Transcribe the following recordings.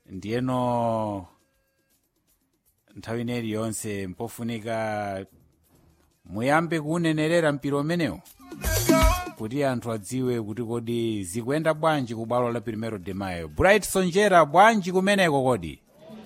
ndiyeno nthawi ineyi yonse mpofunika muyambe kuunenerera mpira umenewu kuti anthu adziwe kuti kodi zikuyenda bwanji ku bwalo la primero de mayo bright sonjera bwanji kumeneko kodi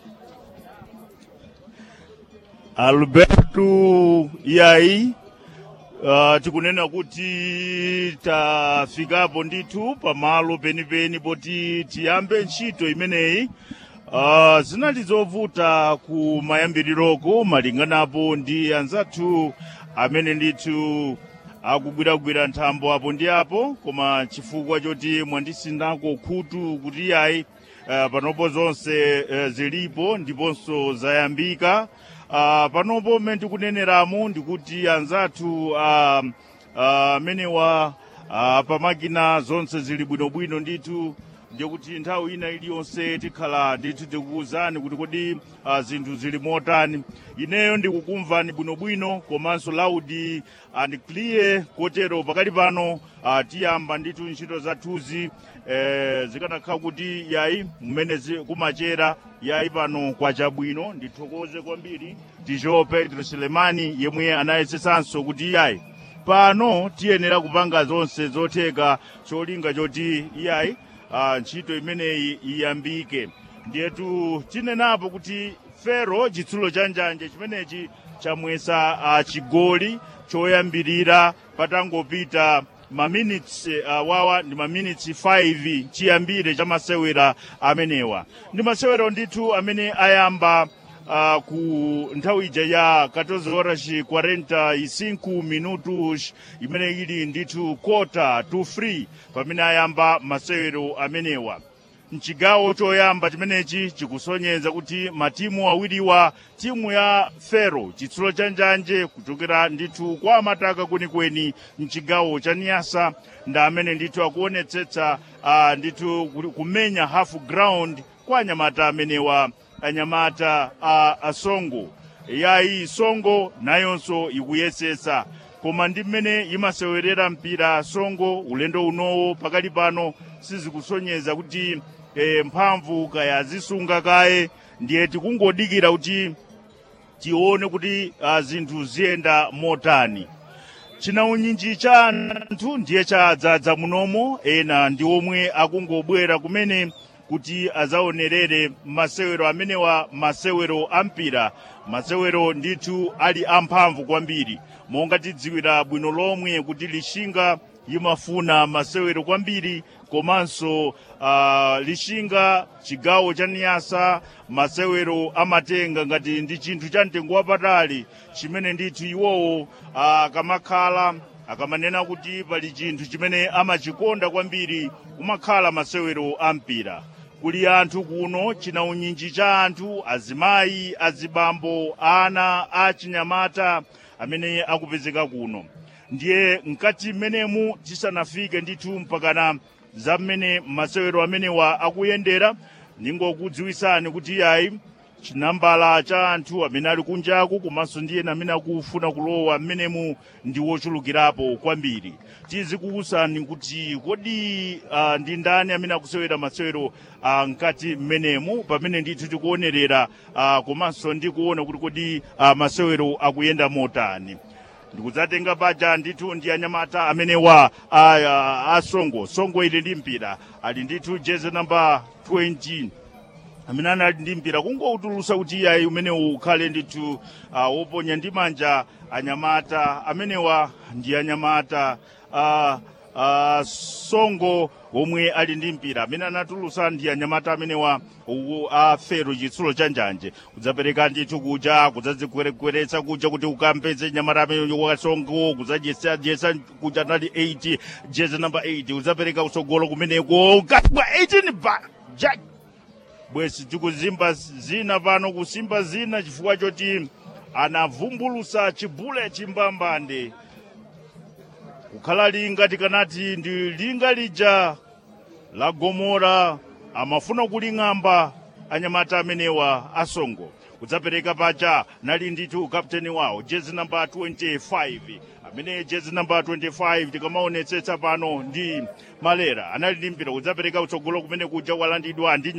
alberto yayi uh, tikunena kuti tafikapo ndithu pamalo penipeni poti tiyambe ntchito imeneyi uh, zinali zovuta ku mayambiriroko malinganapo ndi anzathu amene ndithu akugwiragwira nthambo apo ndi apo koma chifukwa choti mwandisindako khutu kuti yayi uh, panopo zonse uh, zilipo ndiponso zayambika uh, panopo mmene tikuneneramo ndikuti anzathu amenewa uh, uh, pamakina zonse zili bwinobwino ndithu ndikuti nthawi ina iliyonse tikhala ndithu tikukuwuzani kuti kodi uh, zinthu zili motani ineyo ndikukumvani bwinobwino komanso loud and clear kotero pakali pano uh, tiyamba ndithu ntchito zathuzi eh, zikanakhala kuti yayi mmene kumachera yayi pano kwachabwino ndithokoze kwambiri tijo pedro selemani yemwe anayesetsanso kuti yayi pano tiyenera kupanga zonse zotheka cholinga choti yayi uh, ntchito imeneyi iyambike ndiyetu tinenapo kuti fero chitsulo cha njanje chimenechi chamwesa uh, chigoli choyambirira patangopita maminits uh, wawa ndi maminits 5 chiyambire cha masewera amenewa ndi masewero ndithu amene ayamba uh, ku nthawi ija ya 14 horas 45 minutos imene ili ndithu kota to free pamene ayamba masewero amenewa mchigawo choyamba chimenechi chikusonyeza kuti matimu awiriwa timu ya fero chitsulo cha njanje kuchokera ndithu kwa mataka kwenikweni mchigawo cha niyasa nda amene ndithu akuonetsetsa uh, ndithu kumenya half ground kwa anyamata amenewa anyamata a uh, asongo yayi songo nayonso ikuyesesa koma ndi mmene imasewerera mpira songo ulendo unowo pakali pano sizikusonyeza kuti e, mphamvu kaya zisunga kaye ndiye tikungodikira kuti tione kuti uh, zinthu ziyenda motani chinaunyinji cha anthu ndiye chadzadza munomo ena ndi omwe akungobwera kumene kuti azaonerere masewero amenewa masewero ampira masewero ndithu ali amphamvu kwambiri monga tidziwira bwino lomwe kuti lishinga imafuna masewero kwambiri komanso uh, lishinga chigawo cha niyasa masewero amatenga ngati ndi chinthu cha mtengo wapatali chimene ndithu iwowo akamakhala uh, akamanena kuti pali chinthu chimene amachikonda kwambiri kumakhala masewero ampira kuli anthu kuno chinaunyinji cha anthu azimayi azibambo ana achinyamata amene akupezeka kuno ndiye mkati mmenemu tisanafike ndithu mpakana za mmene masewero amenewa akuyendera ningokudziwisani kuti yayi chinambala cha anthu amene ali kunjaku komanso ndiye amene akufuna kulowa mmenemu ndi wochulukirapo kwambiri tizikuwusani kuti kodi uh, ndi ndani amene akusewera masewero uh, mkati mmenemu pamene ndithu tikuonerera uh, komanso ndikuona kuti kodi uh, masewero akuyenda motani ndikudzatenga paja ndithu ndi anyamata amene wa asongo songo ili ndi mpira ali ndithu jezi namba 20 amene anali ndi mpira kungoutulusa kuti iyayi umene ukhale ndithu uh, woponya ndi manja anyamata amenewa ndi anyamata uh, uh, songo omwe ali ndi mpira amene anatulusa ndi anyamata amenewa a fero chitsulo cha njanje kudzapereka ndithu kuja kudzadzikwerekweretsa kuja kuti ukampeze nyamata amene wasongo kudzadyesa kuja nali 8 jezi namba 8 kudzapereka kutsogolo kumeneko ukatibwa 18 ba jack bwesi tikuzimba zina pano kusimba zina chifukwa choti anavumbulusa chibule chimbambande kukhala linga tikanati ndi linga lija la gomora amafuna kuling'amba anyamata amenewa asongo kudzapereka paja nali ndithu kapteni wawo jezi namba 25 amene jezi namba 25 tikamaonetsetsa pano ndi malera anali ndi mpira kudzapereka kutsogolo kumene kuja walandidwa ndi